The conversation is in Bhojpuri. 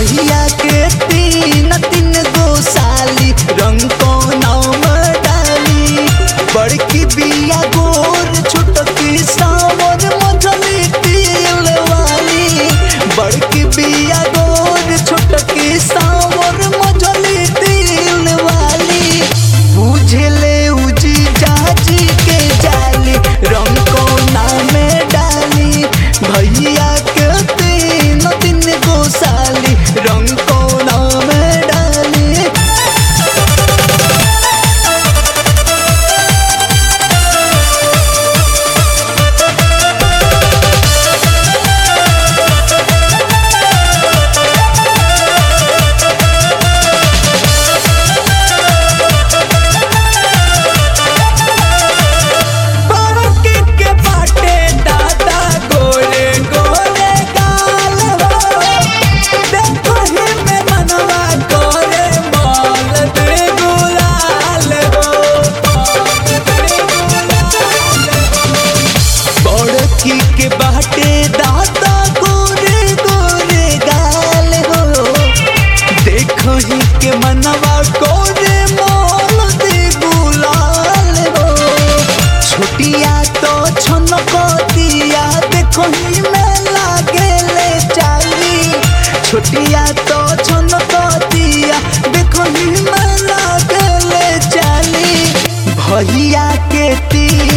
भैया के तीन तीन गो साली रंग को नाम डाली बड़की बिया गोर छोटकी सावर मझली तिल वाली बड़की बिया गोर छोटकी सावर मझली तिल वाली बुझले उजी जाजी के जाली रंग को नाम डाली भैया के तीन तीन गो साली रंग को नाम डाली बड़की के बाटे दादा गोरे गोरे गाल हो देखो ही में मनवा गोरे माल दे गुलाल हो बड़की के बाटे दादा गोरे गोरे गाल हो देखो ही के मनवा गोरे माल दे गुलाल हो छोटिया तो छनकतिया देखो ही में लागेले चाली छोटिया तो छनकतिया देखो ही में लागेले चाली भैया के ती